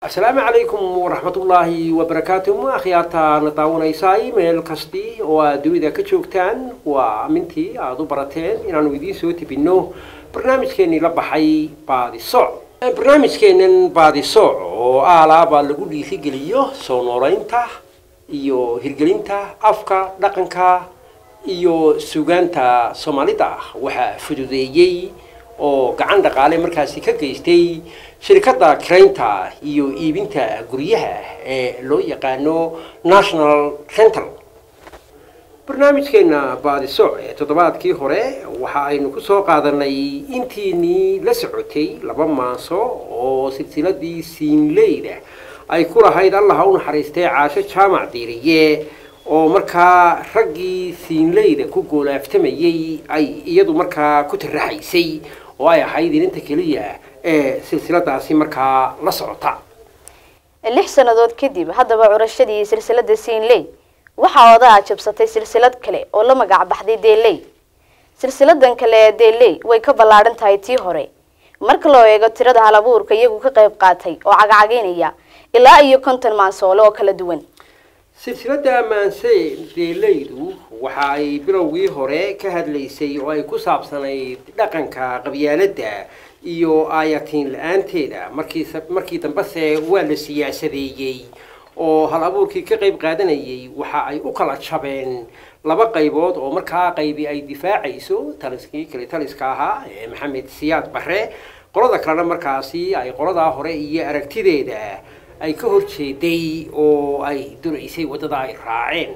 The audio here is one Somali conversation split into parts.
asalaamu calaykum waraxmatullaahi wabarakaatuh akhyaarta na daawanaysay meel kasti oo aad dunida ka joogtaan waa amintii aada u barateen inaanu idiin soo tebinno barnaamijkeenii la baxay baadisooc barnaamijkeenan baadisooc oo aalaabaa lagu dhiirigeliyo soo noolaynta iyo hirgelinta afka dhaqanka iyo sugaanta soomaalida waxaa fududeeyey oo gacan dhaqaale markaasi ka geystay shirkadda kiraynta iyo iibinta guryaha ee loo yaqaano national rental barnaamijkeena baadisooc ee toddobaadkii hore waxa aynu ku soo qaadanay intiinii la socotay laba maaso oo silsiladii siinleyda ay ku lahayd allaha u naxariistay caasho jaamac diiriye oo markaa raggii siinleyda ku goolaaftamayey ay iyadu markaa ku tiraxaysay oo ay ahayd ininta keliya ee silsiladaasi markaa la socota lix sannadood kadib haddaba curashadii silsilada siinley waxaa odaa jabsatay silsilad kale oo la magac baxday deeley silsiladan kale ee deeley way ka ballaadhan tahay tii hore marka loo eego tirada hal abuurka iyagu ka qayb qaatay oo cagcageynaya ilaa iyo konton maansoole oo kala duwan silsiladda maanse deeleydu waxa ay bilowgii hore ka hadlaysay oo ay ku saabsanayd dhaqanka qabyaaladda iyo aayatiin la-aanteeda markii markii dambese waa la siyaasadeeyey oo hal abuurkii ka qayb qaadanayay waxa ay u kala jabeen laba qaybood oo markaa qaybi ay difaacayso taliskii kale taliska ahaa ee maxamed siyaad bare qolada kalena markaasi ay qoladaa hore iyo aragtideeda ay ka horjeeday oo ay duraysay waddada ay raaceen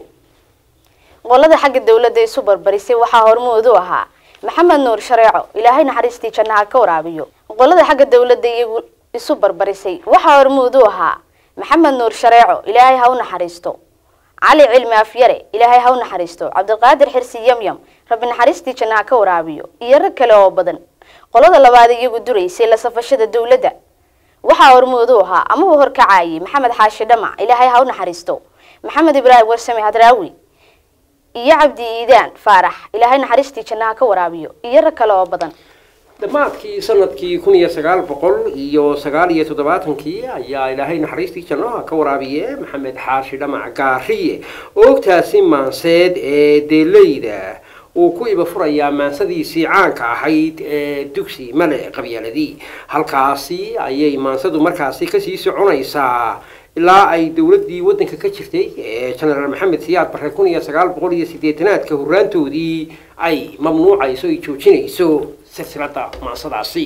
qolada xagga dawladda isu barbarisay waxaa hormood u ahaa maxamed nuur shareeco ilaahay naxariistii jannaha ka waraabiyo qolada xagga dawladda iyagu isu barbarisay waxaa hormood u ahaa maxamed nuur shareeco ilaahay ha u naxariisto cali cilmi afyare ilaahay ha u naxariisto cabdiqaadir xirsi yamyam rabbi naxariistii jannaha ka waraabiyo iyo rag kale oo badan qolada labaad iyagu duraysay la safashada dawladda waxaa hormood u ahaa amaba horkacayay maxamed xaashi dhamac ilaahay ha u naxariisto maxamed ibraahim warsame hadraawi iyo cabdi iidaan faarax ilaahay naxariistii jannaha ka waraabiyo iyo rag kale oo badan dhammaadkii sanadkii kun iyo sagaal boqol iyo sagaal iyo toddobaatankii ayaa ilaahay naxariistii jannaha ka waraabiye maxamed xaashi dhamac gaariye oogtaasi maanseed ee deeleyda uu ku iba furayaa maansadiisii caanka ahayd ee dugsi male qabyaaladii halkaasi ayay maansadu markaasi kasii soconaysaa ilaa ay dowladdii waddanka ka jirtay ee genaraal maxamed siyaad barre kun iyo sagaal boqol iyo siddeetanaadka horraantoodii ay mamnuucayso ay joojinayso silsiladda maansadaasi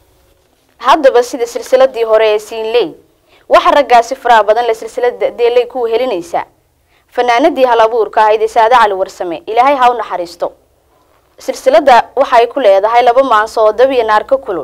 haddaba sida silsiladii hore ee siinley waxaa raggaasi faraha badan le silsilada deeley ku helinaysa fanaanadii hal abuurka ahayd ee saade cali warsame ilaahay ha u naxariisto silsiladda waxay ku leedahay laba maanso oo dab iyo naarka kulul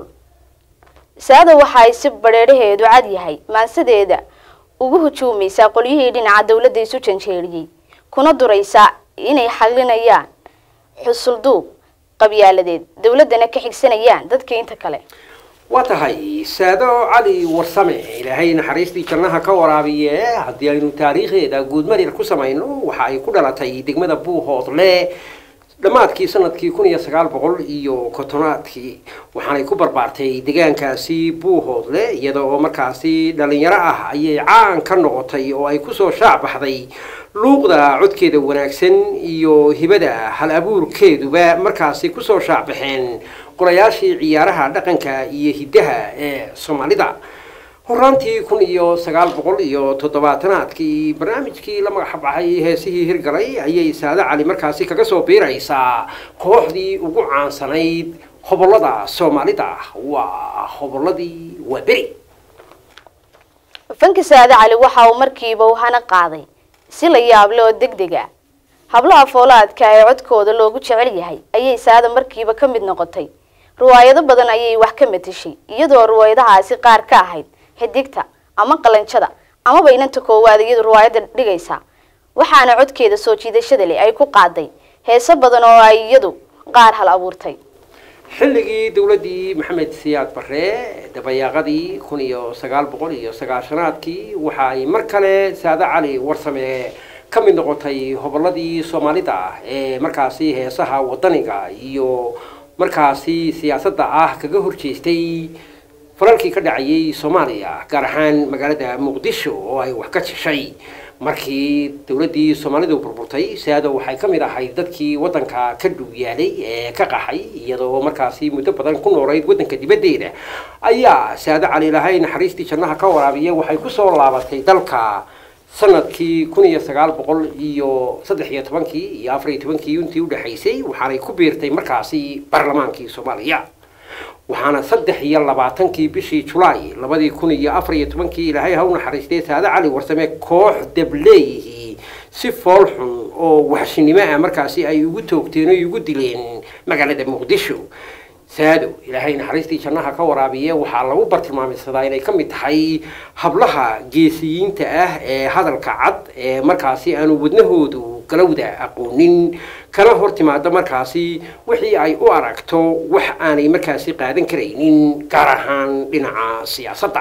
saada waxa ay si badheedhaheedu cad yahay maansadeeda ugu hujuumaysaa qolyihii dhinaca dawladda isu janjeeriyey kuna duraysaa inay xaglinayaan xusulduub qabyaaladeed dawladdana ka xigsanayaan dadka inta kale waa tahay saado cali warsame ilaahay naxariistii jannaha ka waraabiye haddii aynu taariikhdeeda guudmarir ku samayno waxa ay ku dhalatay degmada buuhoodle dhammaadkii sanadkii kun iyo sagaal boqol iyo kontonaadkii waxaanay ku barbaartay deegaankaasi buuhoodle iyada oo markaasi dhalinyaro ah ayay caan ka noqotay oo ay kusoo shaac baxday luuqda codkeeda wanaagsan iyo hibada hal abuurkeeduba markaasi kusoo shaac baxeen qorayaashii ciyaaraha dhaqanka iyo hiddaha ee soomaalida horaantii kun iyo sagaal boqol iyo toddobaatanaadkii barnaamijkii la magax baxay heesihii hirgalay ayay saade cali markaasi kaga soo biiraysaa kooxdii ugu caansanayd hobollada soomaalida waa hobolladii waa beri fanka saade cali waxa uu markiiba uhana qaaday si la yaable oo deg deg ah hablaha foolaadka ee codkooda loogu jecel yahay ayay saada markiiba ka mid noqotay riwaayado badan ayay wax ka matashay iyadoo riwaayadahaasi qaar ka ahayd xidigta ama qalanjada amaba inanta koowaad iyadu riwaayadda dhigaysa waxaana codkeeda soo jiidashada leh ay ku qaaday heeso badan oo ay iyadu qaar hal abuurtay xilligii dowladdii maxamed siyaad barre dabayaaqadii kun iyo sagaal boqol iyo sagaashanaadkii waxa ay mar kale saade cali warsame ka mid noqotay hobolladii soomaalida ee markaasi heesaha wadaniga iyo markaasi siyaasadda ah kaga horjeestay falalkii ka dhacayay soomaaliya gaar ahaan magaalada muqdisho oo ay wax ka jeshay markii dowladdii soomaalidu burburtay saado waxay ka mid ahayd dadkii waddanka ka dhow yaalay ee ka qaxay iyadoo markaasi muddo badan ku noolayd waddanka dibaddeeda ayaa saado cali ilaahay naxariistii jannaha ka waraabiya waxay kusoo laabatay dalka sanadkii kun iyo sagaal boqol iyo saddex iyo tobankii iyo afar iyo tobankii intii udhexaysay waxaanay ku biirtay markaasi baarlamaankii soomaaliya waxaana saddex iyo labaatankii bishii julaay labadii kun iyo afar iyo tobankii ilaahay ha u naxariistay saade cali warsame koox dableeyihii si fool xun oo waxshinimo ah markaasi ay ugu toogteen oo ugu dileen magaalada muqdisho saado ilaahay naxariistii jannaha ka waraabiye waxaa lagu bartilmaameysadaa inay ka mid tahay hablaha geesiyiinta ah ee hadalka cad ee markaasi aanu wadnahoodu galowda aqoonin kana hor timaado markaasi wixii ay u aragto wax aanay markaasi qaadan karaynin gaar ahaan dhinaca siyaasadda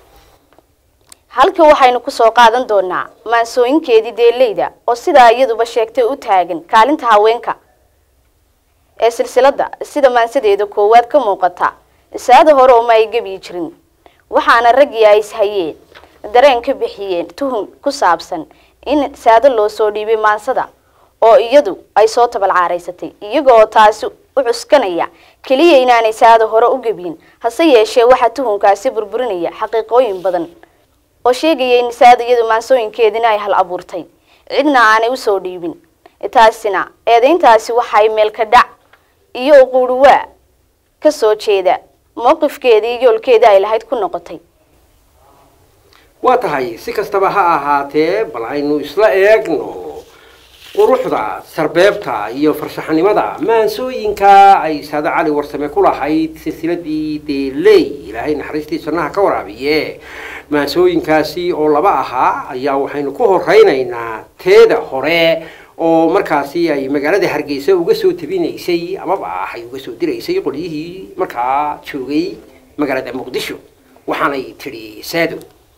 halka waxaynu kusoo qaadan doonaa maansooyinkeedii deeleyda oo sidaa iyaduba sheegtay u taagan kaalinta haweenka ee silsiladda sida maansadeeda koowaad ka muuqata saada hore uma ay gebiyi jirin waxaana raggii ay ishayeen dareen ka bixiyeen tuhun ku saabsan in saado loo soo dhiibay maansada oo iyadu ay soo tabalcaaraysatay iyagooo taasi u cuskanaya keliya inaanay saado hore u gebiyin hase yeeshee waxaa tuhunkaasi burburinaya xaqiiqooyin badan oo sheegaya in saado iyadu maansooyinkeedina ay hal abuurtay cidna aanay usoo dhiibin taasina eedayntaasi waxay meelka dhac iyo uquuruwaa ka soo jeeda mowqifkeedii yoolkeedii ay lahayd ku noqotay waa tahay si kastaba ha ahaatee bal aynu isla eegno quruxda sarbeebta iyo farshaxanimada maansooyinka ay saade cali warsame ku lahayd silsiladii deeley ilaahay naxariistii jannaha ka waraabiye maansooyinkaasi oo laba ahaa ayaa waxaynu ku horeynaynaa teeda hore oo markaasi ay magaalada hargeysa uga soo tabinaysay amaba ay uga soo diraysay qolyihii markaa joogay magaalada muqdisho waxaanay tidhi saado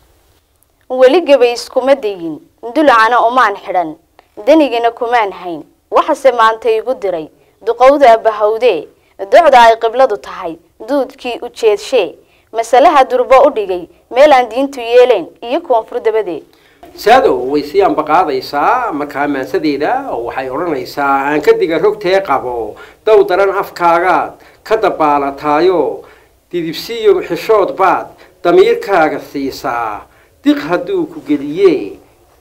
weli gabay iskuma dayin dulacana umaan xidhan danigina kumaan hayn waxase maanta igu diray duqowda bahawdee docda ay qibladu tahay duudkii u jeedshee masalaha durbo u dhigay meel aan diintu yeelayn iyo koonfur dabadeed saado way sii ambaqaadaysaa markaa maansadeeda oo waxay odhanaysaa aan ka diga rogtee qabo dow daran afkaagaad ka dabaalataayo didibsiyo xishood baad damiirkaaga siisaa diq hadduu ku geliye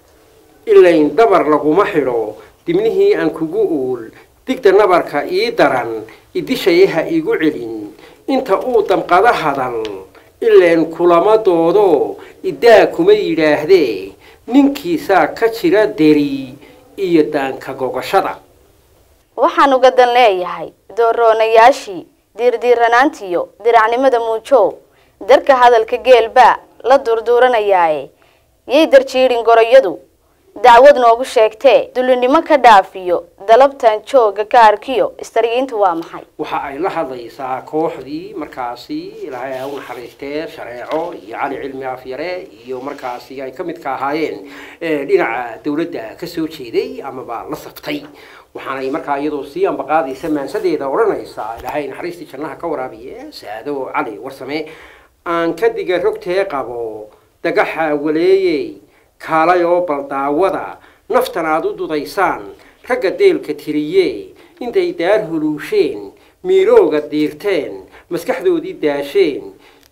ilayn dabar laguma xidho dibnihii aan kugu uul digda nabarka ii daran idishayaha igu celin inta uu damqada hadal ileen kulama doodo idaa kuma yidhaahdee ninkiisaa ka jira deri iyo daanka gogashada waxaan uga dan leeyahay dooroonayaashii diirdiiranaantiyo diracnimada muujow darka hadalka geelbaa la durduuranayaaye yay darjiidhin goroyadu dacwad noogu sheegtee dulinimo ka dhaafiyo dalabtan jooga ka arkiyo istarigiintu waa maxay waxa ay la hadlaysaa kooxdii markaasi ilaahay ha u naxariistee shareeco iyo cali cilmi afyare iyo markaasi ay ka midka ahaayeen dhinaca dowladda ka soo jeeday amaba la saftay waxaanay markaa iyadoo sii ambaqaadaysa maansadeeda odhanaysaa ilaahay naxariistii jannaha ka waraabiye saado cali warsame aan ka diga rogtee qabo dagaxa waleeyey kaalay oo baldaawada naftan aad u dudaysaan ragga deelka tiriye intay daar huluusheen miirooga diirteen maskaxdoodii daasheen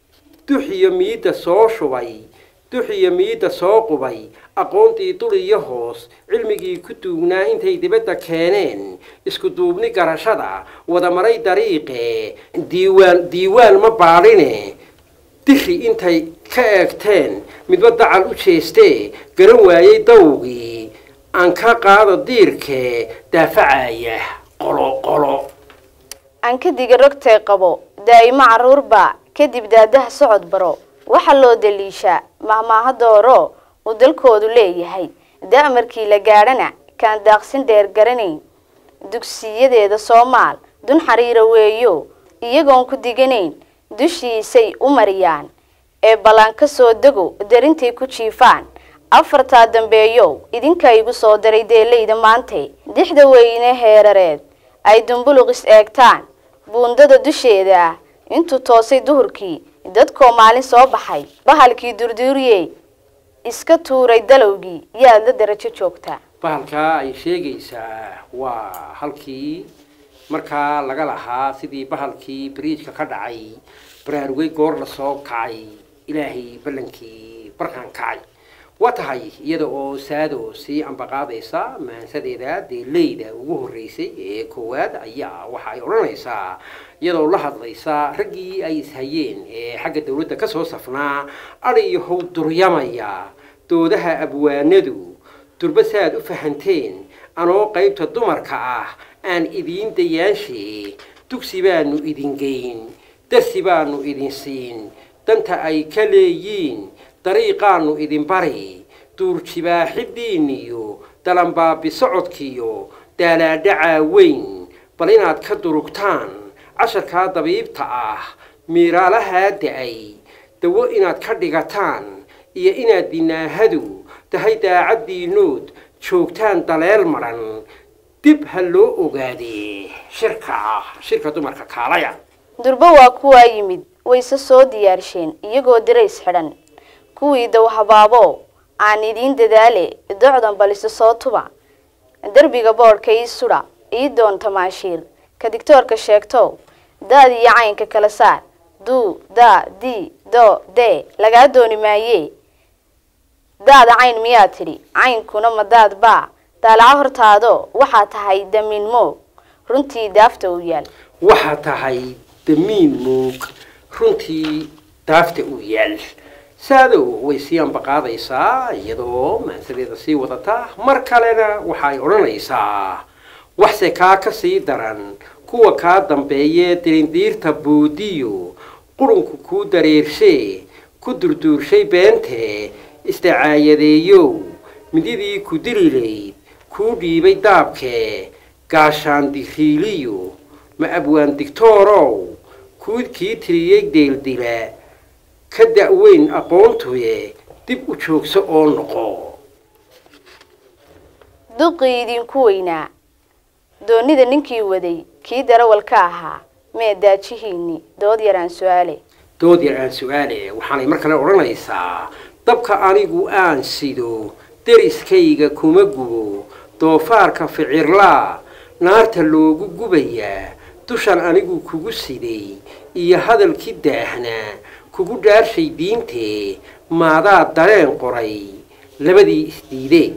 dux iyo miidda soo shubay dux iyo miidda soo qubay aqoontii dul iyo hoos cilmigii ku duugnaa intay dibadda keeneen isku duubni garashada wada maray dariiqe diiwaan diiwaan ma baadhine diri intay ka eegteen midba dacal u jeestee garan waayey dawgii aan ka qaado diirkee daafacaya qolo qolo aan ka diga rogtay qabo daa'imo carruurbaa kadib daadaha socod baro waxaa loo daliishaa mahmaaha dooro uu dalkoodu leeyahay da'markii la gaadhana kaan daaqsin dheer garanayn dugsiyadeeda soomaal dun xariira weeyo iyagoon ku diganayn dushiisay u mariyaan ee ballan ka soo dego darintay ku jiifaan afartaa dambeeyow idinka igu soo daray deelayda maante dixda weyne heerareed ay dumbuluq is eegtaan buundada dusheeda ah intuu toosay duhurkii dadkoo maalin soo baxay bahalkii durduuriyey iska tuuray dalowgii yaad la darajo joogtaa bahalkaa ay sheegaysaa waa halkii markaa laga lahaa sidii bahalkii bariijka ka dhacay baraarugay goor la soo kacay ilaahay ballankii barkaan kacay waa tahay iyada oo saado sii ambaqaadaysa maansadeeda deeleyda ugu horreysay ee koowaad ayaa waxa ay odhanaysaa iyadoo la hadlaysa raggii ay ishayeen ee xagga dawladda ka soo safnaa adhiyo how duryamaya doodaha abwaanadu durba saaad u fahanteen anoo qaybta dumarka ah aan idiin dayaanshe dugsi baanu idin geyn darsi baanu idin siin danta ay ka leeyiin dariiqaanu idin bari duurjibaaxidiiniyo dalanbaabi socodkiyo daalaadhacaa weyn bal inaad ka durugtaan casharkaa dabiibta ah miiraalahaa da-ay dawo inaad ka dhigataan iyo inaad dinaahadu tahay daacaddiinood joogtaan daleel madhan dib ha loo ogaadee shirka ah shirka dumarka kaalaya durbo waa kuwaa yimid wayse soo diyaarsheen iyagoo dirays xidhan kuwii dow habaabo aan idiin dadaale docdan balise soo tuba derbiga boodhka ii sudha ii doon tamaashiir ka digtoorka sheegtow daad iyo caynka kala saar duu daa di do dee lagaa dooni maayee daada cayn miyaa tidhi caynkuna ma daad baa daalaco hortaado waxaa tahay damiin moog runtii daafta u yaal waxaa tahay damiin moog runtii daafta u yaal saadow way sii ambaqaadaysaa iyadoo maansadeeda sii wadata mar kalena waxa ay odhanaysaa waxse kaa ka sii daran kuwa kaa dambeeyee dirindiirta boodiyo qurunku kuu dareershee ku durduurshay beentee isdacaayadeeyow mididii ku dililayd kuu dhiibay daabkee gaashaan diriiliyo ma abwaan digtoorow kuu kii tiriyey deeldila ka da-weyn aqoontuye dib u joogso oo noqo duqii idinku weynaa doonida ninkii waday kii darawalka ahaa mee daajihiinni dood yaraan su-aale dood yar aan su-aale waxaanay mar kale odhanaysaa dabka anigu aan sido deriskayga kuma gubo doofaarka ficirlaa naarta loogu gubayaa dushan anigu kugu siday iyo hadalkii daahnaa kugu dhaarshay diintee maadaa dareen qoray labadii isdiideen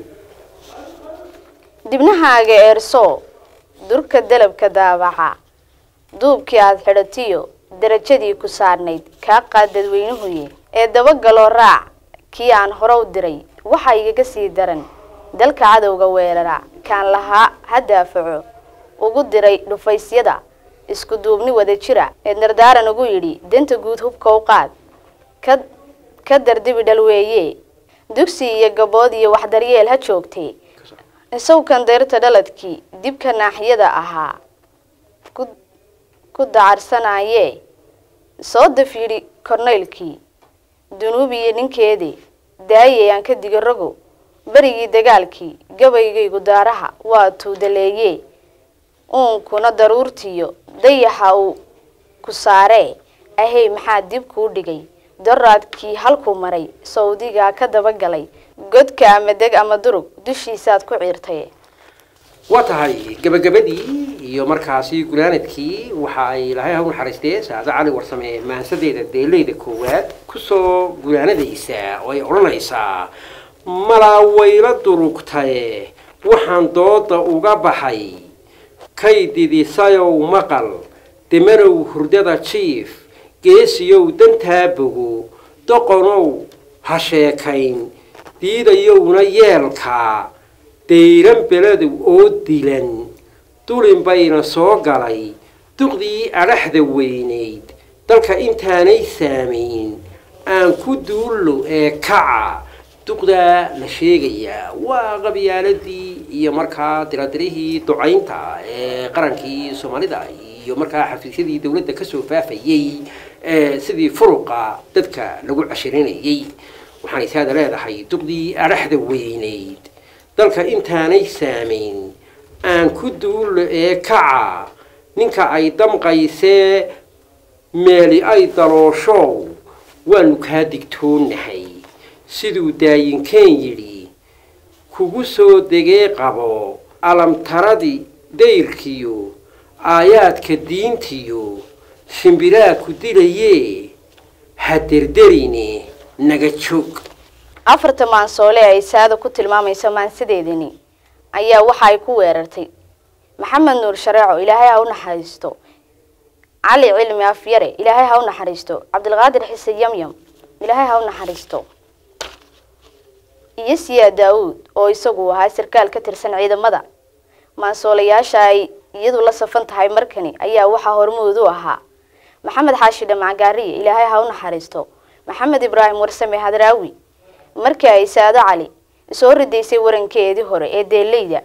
dibnahaaga eersoo durka dalabka daabaca duubkii aada xidhatiyo darajadii ku saarnayd kaa qaad dadweynuhuye ee dabagaloo raac kii aan hore u diray waxaa igaga sii daran dalka cadowga weerara kaan lahaa ha daafaco ugu diray dhufaysyada isku duubni wada jira ee dardaaran ugu yidhi danta guud hubka u qaad ka ka dardibi dhalweeye dugsi iyo gabood iyo waxdaryeel ha joogtee isawkan dayrta dhaladkii dibka naaxiyada ahaa ku ku dacarsanayee soo daf yidhi kornaylkii dunuubiyo ninkeedii daayay aan ka diga rogo berigii dagaalkii gabaygaygu daaraha waa tuudaleeyee uunkuna daruurtiyo dayaxa uu ku saaree ahey maxaa dib kuu dhigay doraadkii halkuu maray sawdigaa ka dabagalay godka ama deg ama durug dushiisaad ku ciirtay waa tahay gabagabadii iyo markaasi gunaanadkii waxa ay ilaahay haw naxariistee saade cali warsame maansadeeda deeleyda koowaad kusoo gunaanadaysa oo ay odhanaysaa malaa wayla durugtaye waxaan dooda uga baxay kay didisayow maqal demanow hurdada jiif geesiyow dantaa bogo doqonow ha sheekayn diidayowna yeelkaa dayran beledow oo dilan dulin bayna soo galay duqdii adhaxda weynayd dalka intaanay saamayn aan ku duullo ee kaca duqdaa la sheegayaa waa qabyaaladii iyo markaa diradirihii ducaynta ee qarankii soomaalida iyo markaa xafiisyadii dowladda kasoo faafayey sidii furuqa dadka lagu cashirinayey waxaanay saada leedahay duqdii adhaxda weynayd dalka intaanay saamayn aan ku duullo ee kaca ninka ay damqaysee meeli ay dalooshow waanu kaa digtoonnahay siduu daayinkeen yidhi kugu soo degee qabo alamtaradii dayrkiyo aayaadka diintiyo shimbiraa ku dilayee ha derderine naga joog afarta maansoole ay saada ku tilmaamayso maansadeedani ayaa waxa ay ku weerartay maxamed nuur shareeco ilaahay ha u naxariisto cali cilmi afyare ilaahay ha u naxariisto cabdilqaadir xise yamyam ilaahay ha u naxariisto iyo siyaa daawuud oo isagu ahaa sarkaal ka tirsan ciidamada maansoolayaasha ay iyadu la safan tahay markani ayaa waxaa hormuud u ahaa maxamed xaashi dhamacgaariye ilaahay ha u naxariisto maxamed ibraahim warsame hadraawi markii ay saado cali soo ridaysay warankeedii hore ee deeleyda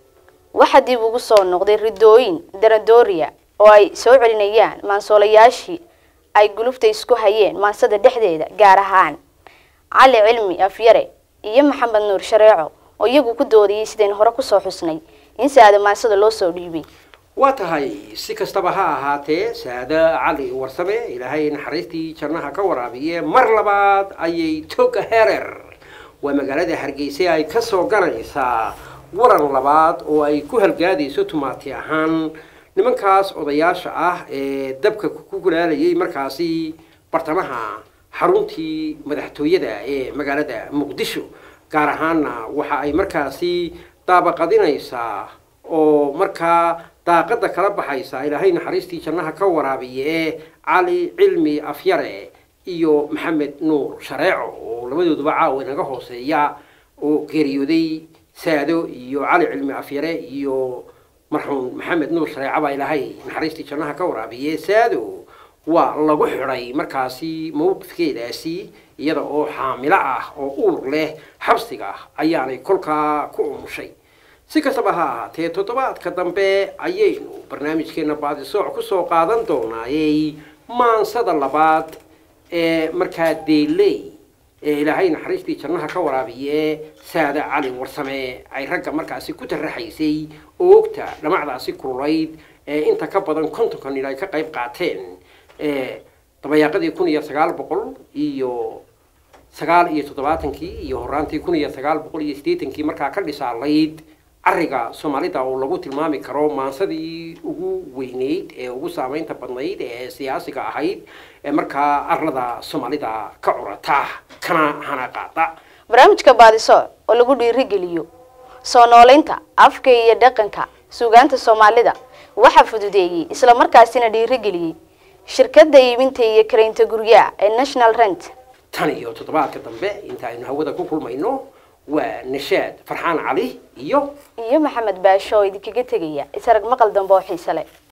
waxaa dib ugu soo noqday ridooyin daradooriya oo ay soo celinayaan maansoolayaashii ay gulufta isku hayeen maansada dhexdeeda gaar ahaan cali cilmi afyare iyo maxamed nuur shareeco oo iyagu ku doodayay sidaynu hore kusoo xusnay in saada maansada loo soo dhiibay waa tahay si kastaba ha ahaatee saada cali warsame ilaahay naxariistii jannaha ka waraabiye mar labaad ayay toga herer waa magaalada hargeysa ay ka soo ganaysaa waran labaad oo ay ku halgaadayso tumaati ahaan nimankaas odayaasha ah ee dabka ku kulaalayay markaasi bartamaha xaruntii madaxtooyada ee magaalada muqdisho gaar ahaanna waxa ay markaasi daabaqadinaysaa oo markaa daaqada kala baxaysa ilaahay naxariistii jannaha ka waraabiye cali cilmi afyare iyo maxamed nuur shareeco oo labadooduba caawa inaga hooseeya oo geeriyooday saado iyo cali cilmi afyare iyo marxuum maxamed nuur shareeco baa ilaahay naxariistii jannaha ka waraabiye saado waa lagu xidhay markaasi mawqifkeedaasi iyada oo xaamilo ah oo uur leh xabsiga ayaanay kolkaa ku umushay si kastaba ha ahaatee toddobaadka dambe ayaynu barnaamijkeena baadisooc kusoo qaadan doonaayey maansada labaad ee markaa deeley ee ilaahay naxariistii jannaha ka waraabiye saada cali warsame ay ragga markaasi ku taraxaysay oogta dhamacdaasi kululayd ee inta ka badan kontonka nin ay ka qayb qaateen dabayaaqadii kun iyo sagaal boqol iyo sagaal iyo toddobaatankii iyo horaantii kun iyo sagaal boqol iyo siddeetankii markaa ka dhisaalayd cariga soomaalida oo lagu tilmaami karo maansadii ugu weyneyd ee ugu saameynta badnayd ee siyaasiga ahayd ee markaa arlada soomaalida ka curata kana hana qaada barnaamijka baadiso oo lagu dhiirigeliyo soo nooleynta afka iyo dhaqanka suugaanta soomaalida waxaa fududeeyey islamarkaasina dhiirigeliyey shirkadda iibinta iyo karaynta guryaha ee national rent tan iyo toddobaadka dambe inta aynu hawada ku kulmayno waa nashaad farxaan cali iyo iyo maxamed baasho oo idinkaga tegaya isarag maqal dambe oo xiise leh